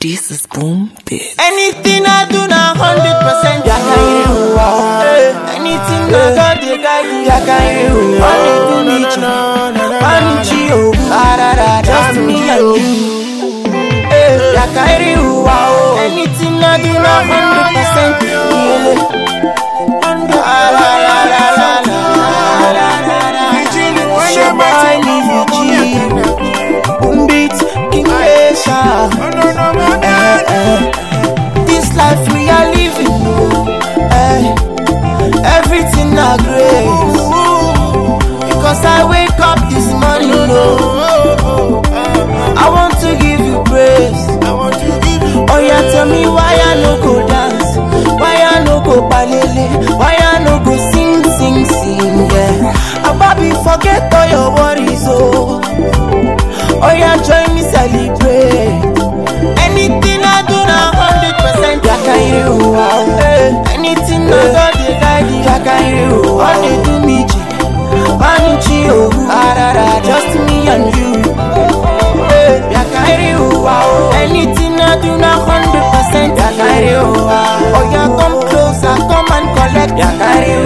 This is Boom Bit. Anything I do now, hundred percent. Ya can you wow. Anything I God they guide you. Ya can you Only do me wow. cho, Panichi oh, Ah, da, da, da, just me me, and oh. you. Eh, Ya can you wow. Anything I do now, hundred percent. Ah, la, la, la, la, la, la, la, la. Show my Niji. Boom beat, King Asia. Eh, eh. This life we are living, eh, everything a grace. Because I wake up this morning, oh, I want to give you praise. Oh yeah, tell me why I no go dance, why I no go balele, why I no go sing, sing, sing, yeah. Ababi, forget all your worries, oh. Oh yeah, join me celebrate. Anything I do now, hundred percent. Ya can you wow. Anything I God they guide you. Ya can you All wow. they do me, G. Panichi, oh. Ah, da, da, da. Just me and you. Ya can you wow. Anything I do now, hundred percent. Ya can you wow. Oh yeah, come closer, come and collect. Ya can you